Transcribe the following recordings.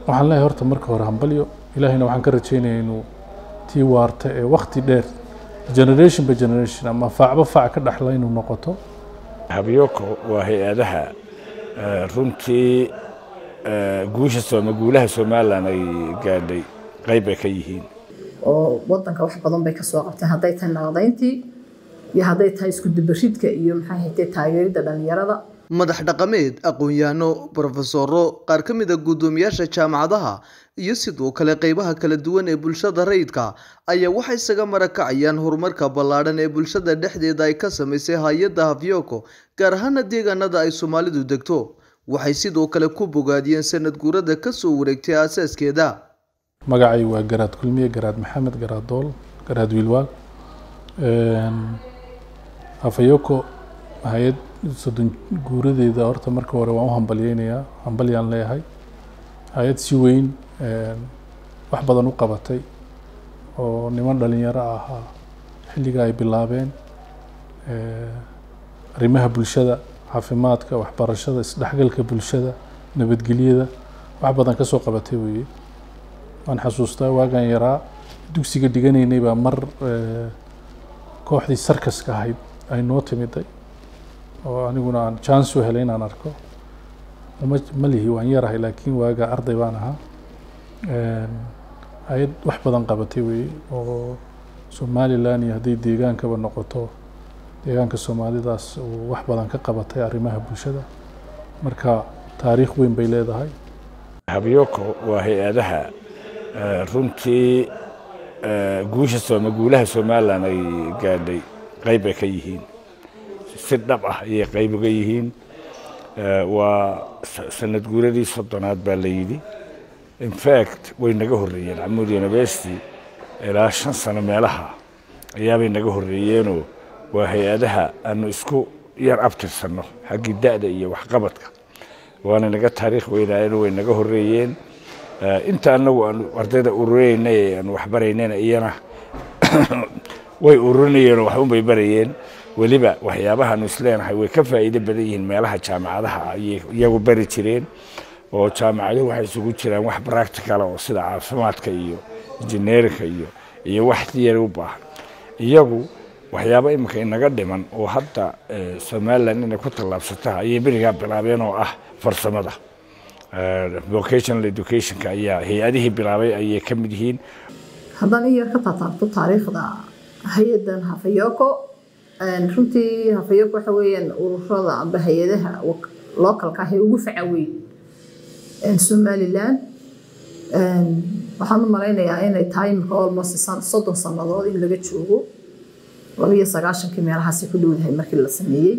waxaan leeyahay horta marka hore hambalyo ilaahayna waxaan ka rajaynayaa inuu tii waarta ee wakti dheer generation by generation ama faacba faac ka dhexla inuu noqoto habyoko waa hay-adaha runtii guusha sooma guulaha somalilan ay gaadhay qayb ay ka yihiin oo wadanka wax badan bay kasoo qabteen hadday tahay naqdayntii iyo hadday tahay isku dubaridka iyo maxay haytay taageeridda dhalinyarada madax dhaqameed aqoon-yahano brofesoro qaar ka mid a guddoomiyaasha jaamacadaha iyo sidoo kale qeybaha kala duwan ee bulshada rayidka ayaa waxay isaga marakacayaan horumarka ballaadhan ee bulshada dhexdeeda ay ka samaysay hay-adda hafyoko gaar ahaana deegaanada ay soomaalidu degto waxay sidoo kale ku bogaadiyeen sanad guurada kasoo wareegtay aasaaskeeda magacay waa garaad kulmiye garaad maxamed garaad dool garaad wiilwaal hafayoko hay-ad soddon guuradeeda horta marka hore waan u hambalyeynayaa hambalyaan leeyahay hay-ad si weyn wax badan u qabatay oo niman dhalinyaro ahaa xilliga ay bilaabeen arrimaha bulshada caafimaadka waxbarashada isdhexgalka bulshada nabadgelyada wax badan ka soo qabatay weeye waan xasuustaa waagaan yaraa dugsiga dhiganaynay baa mar kooxdii sarkaska ahayd ay noo timiday oo aniguna aan chance u helay inaan arko ma ma lihi waan yarahay laakiin waaga arday baan ahaa hay-ad wax badan qabatay weeye oo somalilan iyo hadday deegaankaba noqoto deegaanka soomaalidaas uu wax badan ka qabatay arrimaha bulshada marka taariikh weyn bay leedahay habyoko waa hay-adaha runtii guusha sooma guulaha somalilan ay gaadhay qayb ay ka yihiin si dhab ah ayay qayb uga yihiin waa sanad guuradii soddonaad baa la yidhi infact way naga horreeyeen camud university ilaa shan sano meelaha ayaabay naga horreeyeenoo waa hay-adaha aanu isku yar abtirsanno xaggii da'da iyo waxqabadka waana naga taariikh weynaayeen way naga horreeyeen inta anagu aanu ardayda ururaynay ee aanu waxbaraynayna iyana way ururinayeenoo wax unbay barayeen weliba waxyaabahaanu isleenahay way ka faa'iido badan yihiin meelaha jaamacadaha ayay iyagu bari jireen oo jaamacaduhu waxay isugu jiraan wax practicala oo sida caafimaadka iyo injineerinka iyo iyo wax tiyari u baahan iyagu waxyaabo iminka inaga dhiman oo hadda somalilan inay ku tallaabsata ayay berigaa bilaabeen oo ah farsamada vocational educationka ayaa hay-adihii bilaabay ayay ka mid yihiin haddaan in yar ka taataabto taariikhda hay-adan hafayoko runtii hafayoko waxa weeyaan ururada amba hay-adaha localka ah ee ugu faca weyn somalilan waxaan u malaynayaa inay tahay imika almost soddon sannadood in laga joogo labiyo sagaashankii meelahaasi ku dhowdahay markii la sameeyey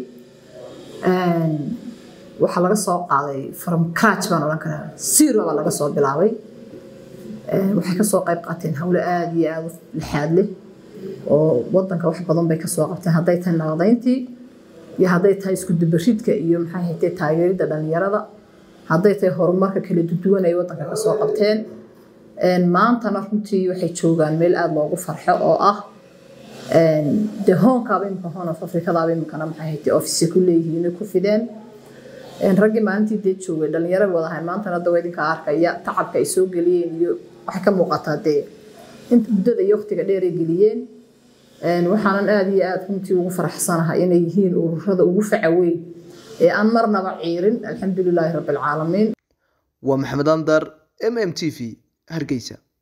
waxaa laga soo qaaday from crach baan odhan karaa zero baa laga soo bilaabay waxay kasoo qayb qaateen howlo aada iyo aada u lixaad leh oo wadanka wax badan bay kasoo qabteen hadday tahay naqdayntii iyo hadday tahay isku dubaridka iyo maxay haytay taageeridda dhalinyarada hadday tahay horumarka kala duwan ay wadanka kasoo qabteen maantana runtii waxay joogaan meel aada loogu farxo oo ah dee hoonkaaba imika hoon of afrikadaaba imikana maxay haytay ofise ku leeyihiin ku fideen raggii maalintii dee joogay dhalinyaro wadahay maantana dawa idinka arkaya tacabka ay soo geliyeen iyo waxay ka muuqataa dee inta muddada iyo waqtiga dheer ay geliyeen waxaanan aada iyo aada runtii ugu faraxsanahay inay yihiin ururada ugu faca weyn ee aan marnaba ciirin alxamdulilaahi rabbi alcaalamiin waa maxamed andar m m t v hargeysa